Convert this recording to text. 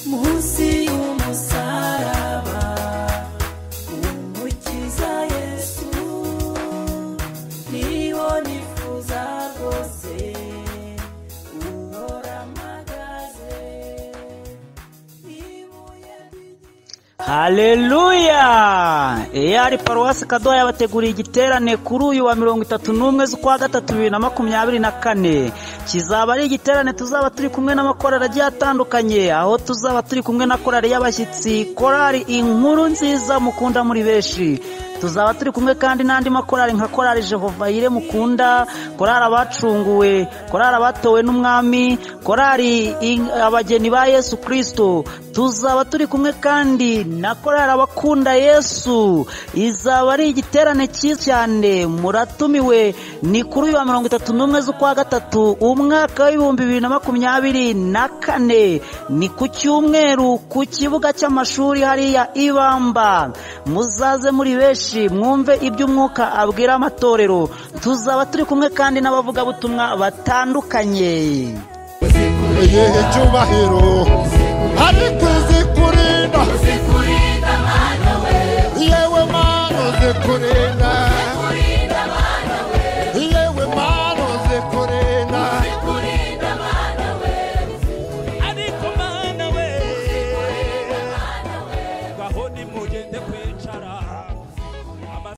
munsi y'umusaraba umukiza yesu niho nifuza rwose uhora mpagaze ibuye ry'igihe Haleluya! EAR Paruwasi Kadoha yabateguriye igiterane kuri uyu wa mirongo itatu n'umwe z'ukwa gatatu bibiri na makumyabiri na kane. Kizaba ari igiterane tuzaba turi kumwe n'amakorali agiye atandukanye, aho tuzaba turi kumwe na korali y'abashyitsi, korali inkuru nziza mukunda muri benshi. Tuzaba turi kumwe kandi n'andi makorali nka korali Jehova Yire mukunda, korali abacunguwe, korali abatowe n'umwami, korali in- abageni ba Yesu Kristo. Tuzaba turi kumwe kandi na korali abakunda Yesu. Izaba ari igiterane cyiza cyane, muratumiwe ni kuri uyu wa mirongo itatu n'umwe z'ukwa gatatu umwaka w'ibihumbi bibiri na makumyabiri na kane ni ku cyumweru ku kibuga cy'amashuri hariya ibamba muzaze muri benshi mwumve iby'umwuka abwira amatorero tuzaba turi kumwe kandi n'abavugabutumwa batandukanye yehe cyubahiro